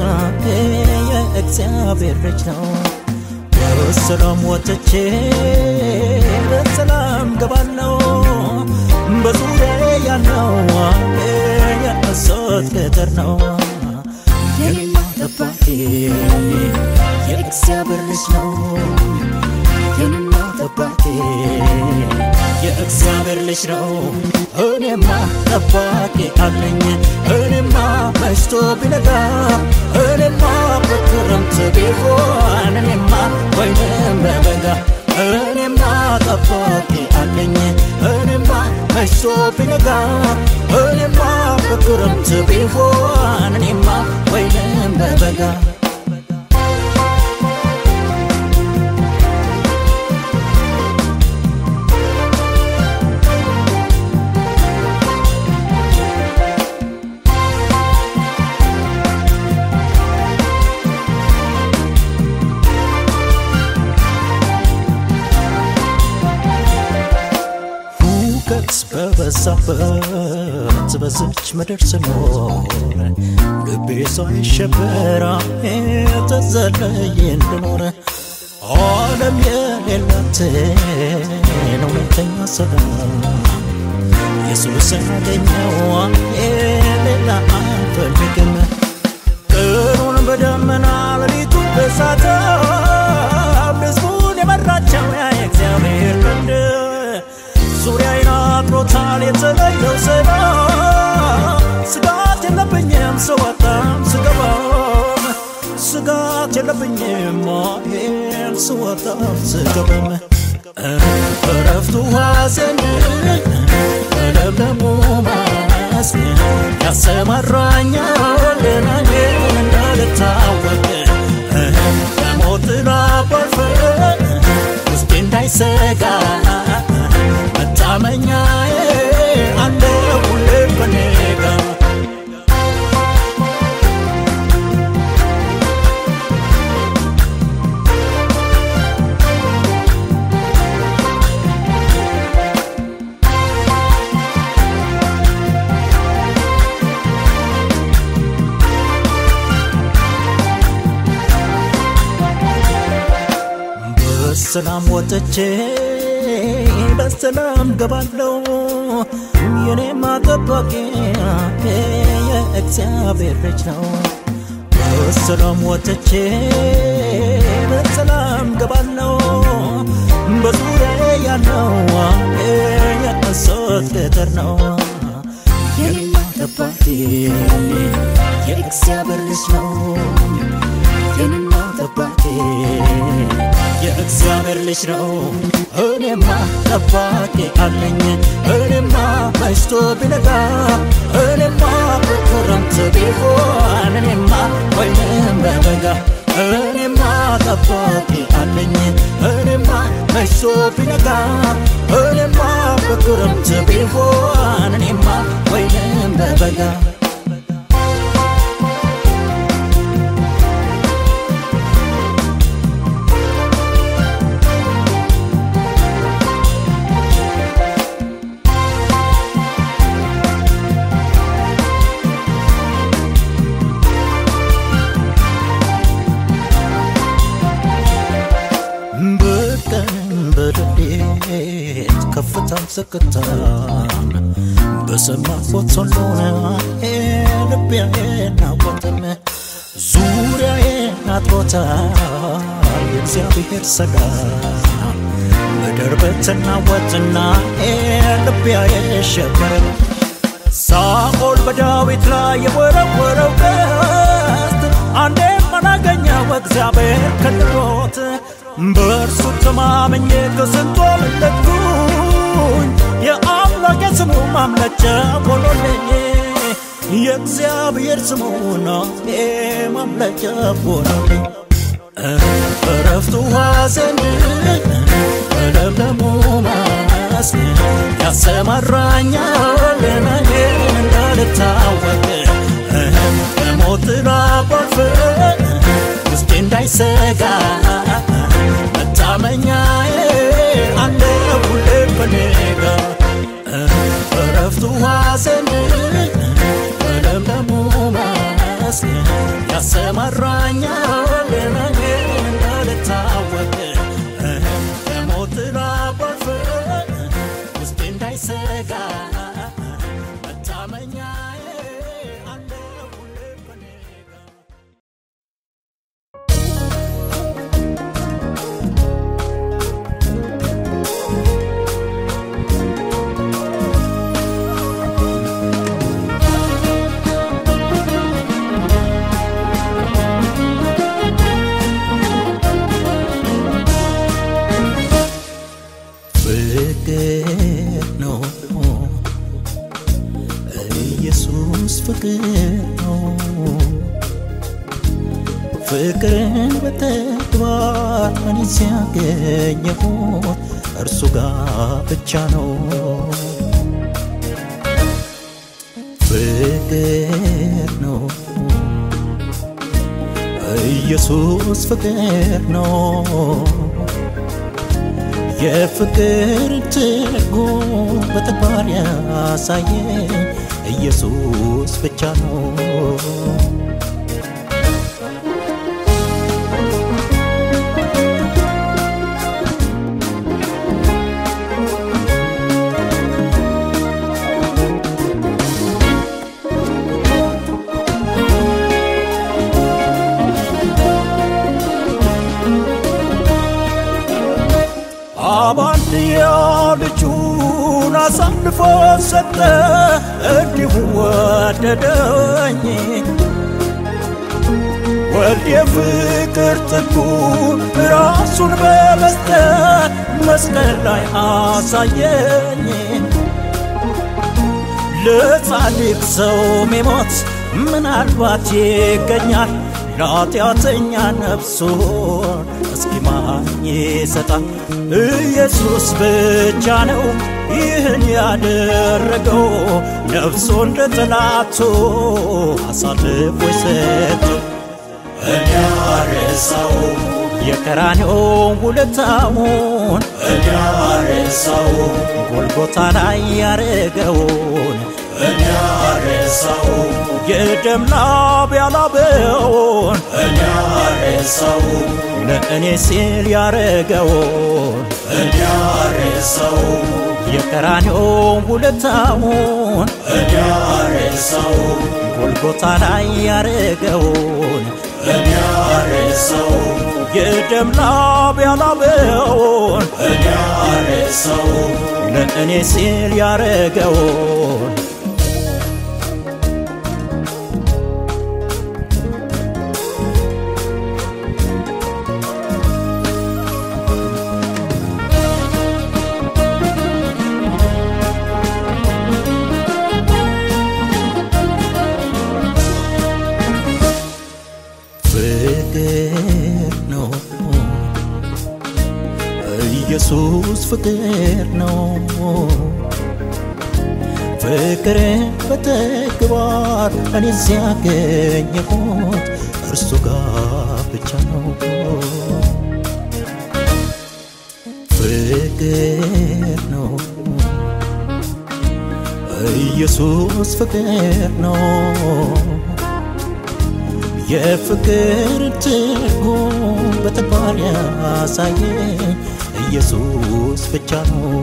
የእግዚአብሔር ልጅ ነው። በሰላም ወጥቼ በሰላም ገባለው በዙሪያ ያለው የእሳት ቅጥር ነው። የኔማ ጠባቂ የእግዚአብሔር ልጅ ነው። የኔማ ጠባቂ የእግዚአብሔር ልጅ ነው። እኔማ ጠባቂ አለኝ። እኔማ መሽቶ ቢነጋ እኔማ በክረምት ቢሆን እኔማ ወይንም በበጋ እኔማ ጠባቂ አለኝ። እኔማ መሽቶ ቢነጋ እኔማ በክረምት ቢሆን እኔማ ወይንም በበጋ ኃጢአት በበዛበት በዝች ምድር ስኖር ልቤ ሳይሸበር የተዘለየ እንድኖር ዓለም የሌላትን እውነተኛ ሰላም ኢየሱስን አገኘው ሌላ አልፈልግም ቀኑን በደመና ሌሊቱን በእሳት ሕዝቡን የመራቸው ያ የእግዚአብሔር ቀንድ ዙሪያዬን አጥሮታል የተለየው ሰላም ስጋት የለብኝም ስወጣም ስገባም ስጋት የለብኝም ይሄን ስወጣም ስገባም እረፍቱ ሐዘን ለምለሙ መስክ ያሰማራኛል ናዬን እንዳልታወቅ ከሞት ላባልፈ ውስጤ እንዳይሰጋ መታመኛዬ አለ ሁሌ ከኔ ጋር በሰላም ወጥቼ በሰላም ገባለው የኔማ ጠባቂ የእግዚአብሔር ልጅ ነው በሰላም ወጥቼ በሰላም ገባለው በዙሪያ ያለው የእሶት ቅጥር ነው የኔማ ጠባቂ የእግዚአብሔር ልጅ ነው የኔማ ጠባቂ የእግዚአብሔር ልጅ ነው። እኔማ ጠባቂ አለኝ። እኔማ መሽቶ ቢነጋ እኔማ በክረምት ቢሆን እኔማ ወይንም በበጋ እኔማ ጠባቂ አለኝ። እኔማ መሽቶ ቢነጋ እኔማ በክረምት ቢሆን እኔማ ወይንም በበጋ በቀን በሌሊት ከፍታም ዝቅታም በሰማሁት ሁሉን ልቤ ናወጥም ዙሪያዬን አጥሮታል የእግዚአብሔር ሰላም ምድር ብትናወጥና ልቤ የሸበረ ሳኦል በዳዊት ላይ የወረወረው ቀስት አንዴም አላገኘው እግዚአብሔር ከልሎት በእርሱ ተማምኜ ከስንቶ መለጥኩኝ የአምላኬ ስሙ ማምለጫ ሆኖልኝ የእግዚአብሔር ስሙ ነው ማምለጫ ሆኖልኝ እረፍቱ ሐዘን ለምለሙ መስክ ያሰማራኛል እኔን እንዳልታወቅ ከሞት ላባልፍ ውስጤ እንዳይሰጋ መታመኛዬ አለ ሁሌ ከኔ ጋር እረፍቱ ሐዘን ለምለሙ መስክ ያሰማራኛል እኔን እንዳልታወቅ ከሞት ላባልፍ ውስጤ እንዳይሰጋ መታመኛዬ አለ ሁሌ ከኔ ጋር ፍቅር ነው ኢየሱስ ፍቅር ነው ፍቅርን በተግባር እኔ ሲያገኘሁ እርሱ ጋር ብቻ ነው ፍቅር ነው ኢየሱስ ፍቅር ነው የፍቅር ትርጉም በተግባር ያሳየኝ ኢየሱስ ብቻ ነው። አባንድያ ልጁን አሳልፎ ሰጠ፣ እንዲሁ ወደደኝ። ወልድ የፍቅር ጥጉን ራሱን በመስጠት መስቀል ላይ አሳየኝ። ለጻድቅ ሰው ሚሞት ምናልባት ይገኛል ለኃጢአተኛ ነፍሱን እስኪ ማን ይሰጣል? ኢየሱስ ብቻ ነው ይህን ያደረገው ነፍሱን ለጠላቱ አሳልፎ የሰጠው እኔ አረሳው የቀራንዮ ውለታውን እኔ አረሳው ጎልጎታ ላይ ያረገውን እኔ አረሳው የደም ላብ ያላበውን እኔ አረሳው ለእኔ ሲል ያረገውን እኔ አረሳው የቀራንዮ ውለታውን እኔ አረሳው ጎልጎታ ላይ ያረገውን እኔ አረሳው የደም ላብ ያላበውን እኔ አረሳው ለእኔ ሲል ያረገውን ፍቅር ነው ኢየሱስ ፍቅር ነው ፍቅርን በተግባር እኔ ሲያገኘሁት እርሱ ጋር ብቻ ነው ፍቅር ነው ኢየሱስ ፍቅር ነው የፍቅር ትርጉም በተግባር ያሳየኝ ኢየሱስ ብቻ ነው።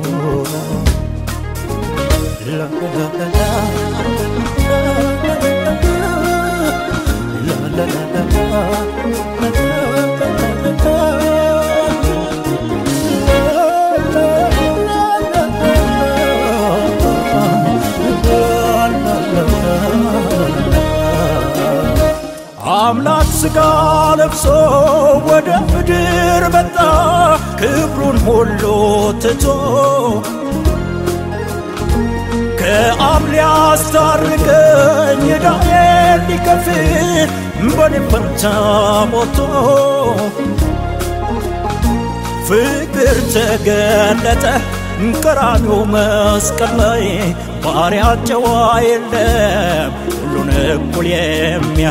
አምላክ ሥጋ ለብሶ ወደ ምድር መጣ ክብሩን ሁሉ ትቶ ከአብ ሊያስታርቀኝ ዕዳዬን ሊከፍል በኔ ፈንታ ሞቶ ፍቅር ተገለጠ ቀራንዮ መስቀል ላይ ባሪያ ጨዋ የለም ሁሉን እኩል የሚያ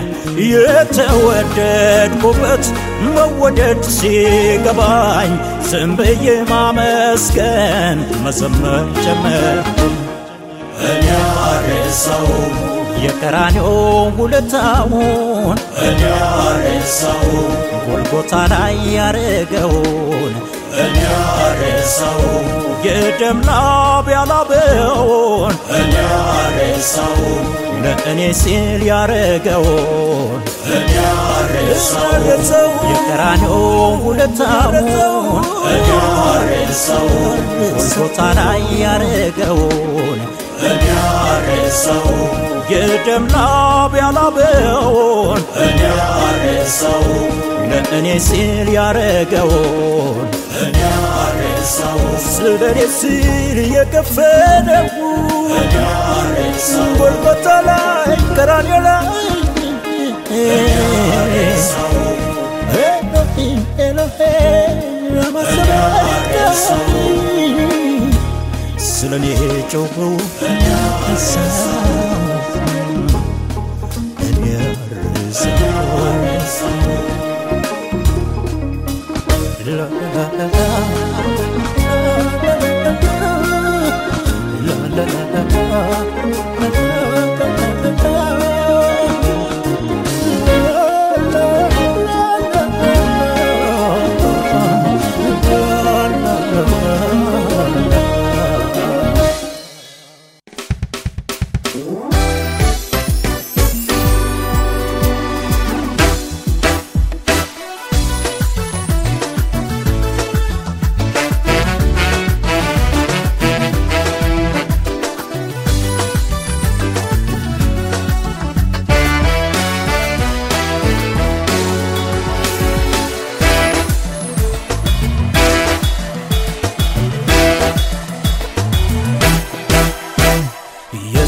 የተወደድኩበት መወደድ ሲገባኝ ዝም ብዬ ማመስገን መዘመር ጀመርኩ። እኔ አረሳው የቀራንዮ ውለታውን እኔ አረሳው ጎልጎታ ላይ ያረገውን እኔ አረሳው የደም ላብ ያላበውን እኔ አረሳው ለእኔ ሲል ያረገውን እኔ አረሳው የቀራንዮ ውለታውን እኔ አረሳው ጎልጎታ ላይ ያረገውን እኔ አረሳው የደም ላብ ያላበውን እኔ አረሳው ለእኔ ሲል ያረገውን እኔ አረሳው ስለ እኔ ሲል የከፈለው እኔ አረሳው ጎልጎታ ላይ ቀራንዮ ላይ ኤሎሂም ኤሎሄም ለማ ሰበቅታኒ ስለ እኔ ጮኸው ረሳው እኔ ረሳው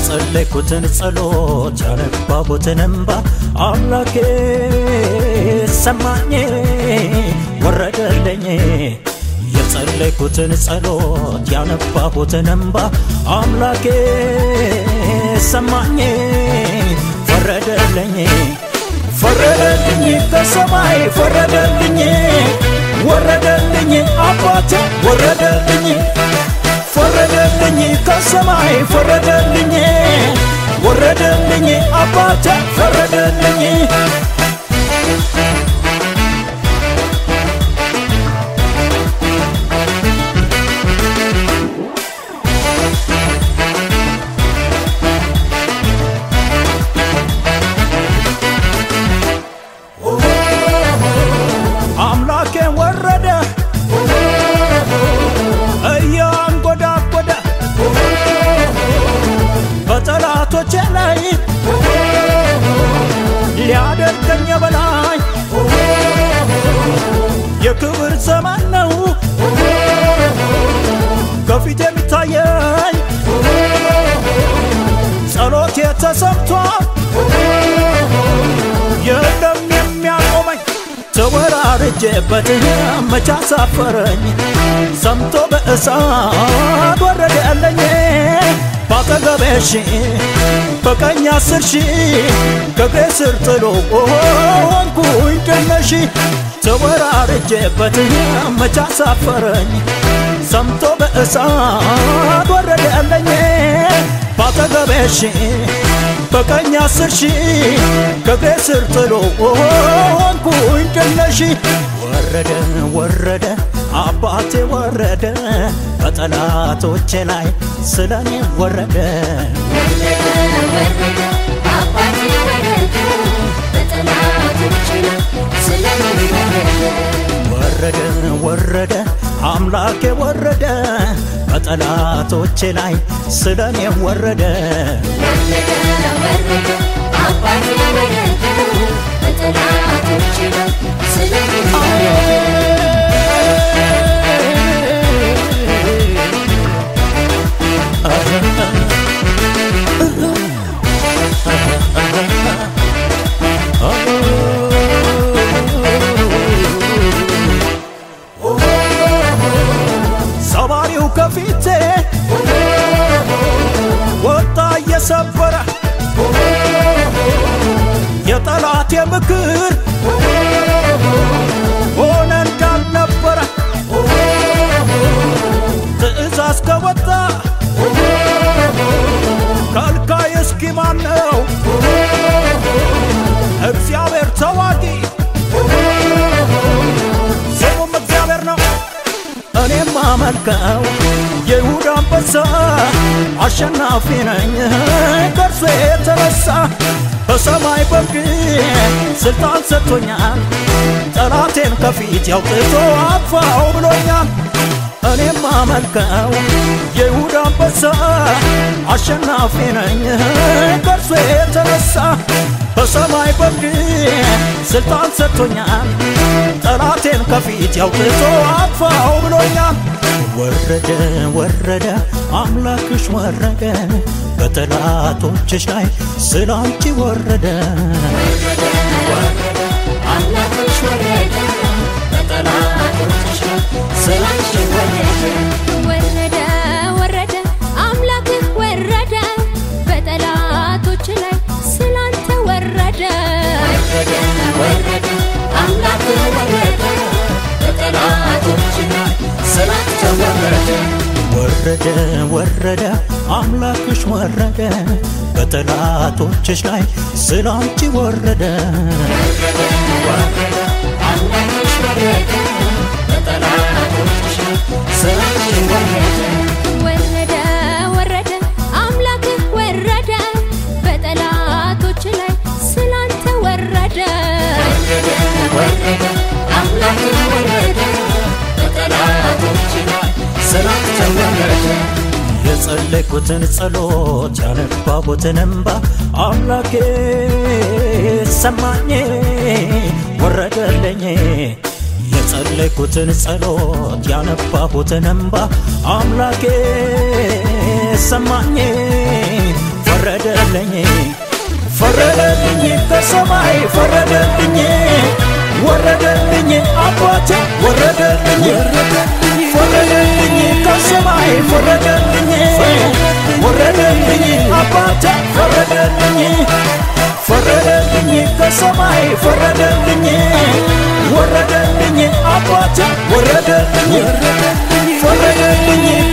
የጸለይኩትን ጸሎት ያነባቡትን እንባ አምላኬ ሰማኝ ወረደልኝ የጸለይኩትን ጸሎት ያነባቡትን እንባ አምላኬ ሰማኝ ፈረደልኝ ፈረደልኝ ከሰማይ ፈረደልኝ ወረደልኝ አባቴ ወረደልኝ ፈረደልኝ ከሰማይ ፈረደልኝ ወረደልኝ አባቴ ፈረደልኝ አምላኬ ወረደ እያንጎዳጎደ በጠላቶቼ ላይ ሊያደርገኝ በላይ የክብር ዘመን ነው ከፊት የሚታየኝ ጸሎቴ ተሰምቷል የለም የሚያቆመኝ ተወራርጄበት መቻ ሳፈረኝ ሰምቶ በእሳት ወረደልኝ ባጠገቤ ሺህ በቀኝ አስር ሺህ ከእግሬ ስር ጥሎ ሆንኩኝ ድነሺ ተወራርጄበት መቻ ሳፈረኝ ሰምቶ በእሳት ወረደልኝ ባጠገቤ ሺህ በቀኝ አስር ሺህ ከእግሬ ስር ጥሎ ሆንኩኝ ድነሺ ወረደ ወረደ አባቴ ወረደ በጠላቶቼ ላይ ስለኔ ወረደ ወረደ ወረደ አምላኬ ወረደ በጠላቶቼ ላይ ስለኔ ወረደ ሰባሪው ከፊቴ ወጣ እየሰበረ የጠላቴ ምክር ሆነ እንዳልነበረ ትእዛዝ ከወጣ ከልካይ እስኪ ማን ነው? እግዚአብሔር ተዋጊ ስሙም እግዚአብሔር ነው። እኔም አመልከው የይሁዳ አንበሳ አሸናፊ ነኝ ከእርሱ የተነሳ በሰማይ በምድር ስልጣን ሰጥቶኛል ጠላቴን ከፊት ያውጥቶ አጥፋው ብሎኛል እኔም አመልከው የይሁዳ አንበሳ አሸናፊ ነኝ ከእርሱ የተነሳ በሰማይ በምድር ስልጣን ሰጥቶኛል ጠላቴን ከፊት ያውጥቶ አጥፋው ብሎኛል ወረደ ወረደ አምላክሽ ወረደ በጠላቶችሽ ላይ ስላንቺ ወረደ ወረደ ወረደ አምላክህ ወረደ በጠላቶች ላይ ስላንተ ወረደ ወረደ ወረደ አምላክሽ ወረደ በጠላቶችሽ ላይ ስላንቺ ወረደ ወረደ ወረደ አምላክህ ወረደ በጠላቶች ላይ ስላንተ ወረደ የጸለይኩትን ጸሎት ያነባቡትን እንባ አምላኬ ሰማኝ ወረደልኝ የጸለይኩትን ጸሎት ያነባቡትን እንባ አምላኬ ሰማኝ ፈረደልኝ ፈረደልኝ ከሰማይ ፈረደልኝ ወረደልኝ አባቴ ወረደልኝ ፈረደልኝ ከሰማይ ፈረደልኝ ወረደልኝ አባቴ ፈረደልኝ ፈረደልኝ ከሰማይ ፈረደልኝ ወረደልኝ አባቴ ወረደልኝ ፈረደልኝ